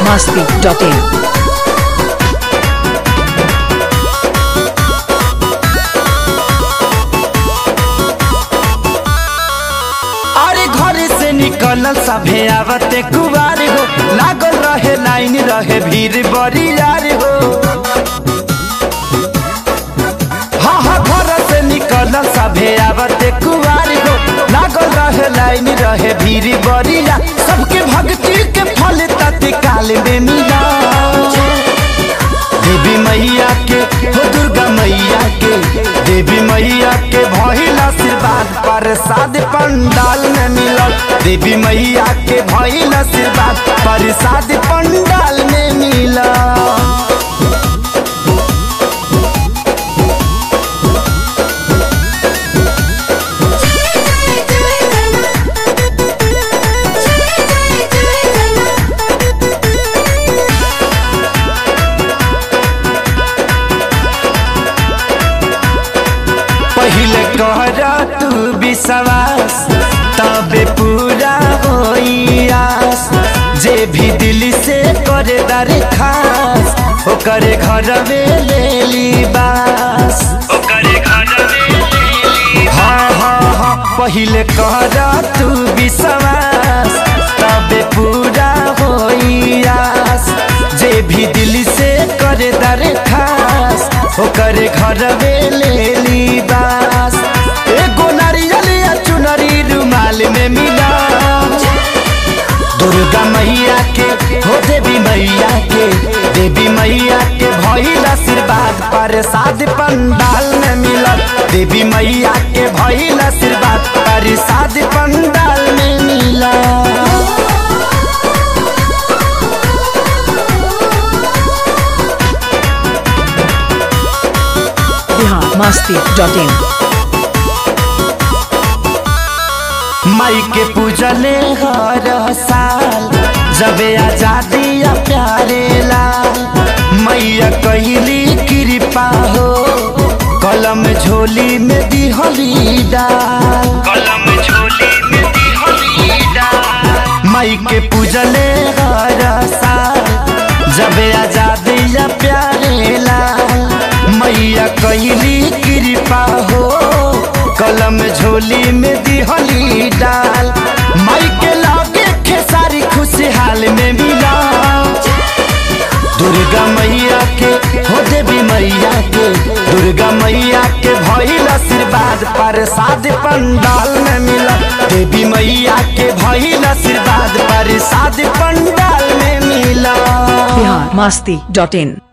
masti.in. अरे घर से निकलल सभे आवते कुवार हो लागल रहे लाइन रहे भीड़ बड़ी यार हो हाँ हाँ घर से निकलल सभे आवते कुवार हो लागल रहे लाइन रहे भीड़ बड़ी यार सबके भक्ति के फल तत्काल में मिला देवी मैया के हो दुर्गा मैया के देवी मैया के भइल आशीर्वाद प्रसाद पंडाल में मिलल देवी मैया के भइल आशीर्वाद प्रसाद पंडाल में मिलल पहले कहर तू विश्वास तबे पूरा होई आस जे भी दिल से करे दर खास ओकरे घर में ले ली बास हाँ हाँ हाँ पहले कहर तू विश्वास तबे पूरा होई आस जे भी दिल से करे दर खास ओकरे घर में ले ली बास एगो नारियल या चुनरी रुमाल में मिला दुर्गा मैया के हो देवी मैया के देवी मैया के भइल आशीर्वाद प्रसाद पंडाल में मिलल देवी मैया के भइल आशीर्वाद प्रसाद पंडाल में मिलल Bihar masti.in. माई के पूजले हर साल जबे आजादी या प्यारे लाल मैया कहली कृपा हो कलम झोली में दिहली डाल कलम झोली में दिहली डाल माई के पूजले हर साल जबे आजादी या प्यारे लाल मैया कहली कृपा हो कलम झोली में दिहली डाल माई के लागे खेसारी खुशहाल में मिला दुर्गा मैया के हो देवी मैया के दुर्गा मैया के भइल आशीर्वाद प्रसाद पंडाल में मिला देवी मैया के भइल आशीर्वाद प्रसाद पंडाल में मिला Bihar masti.in.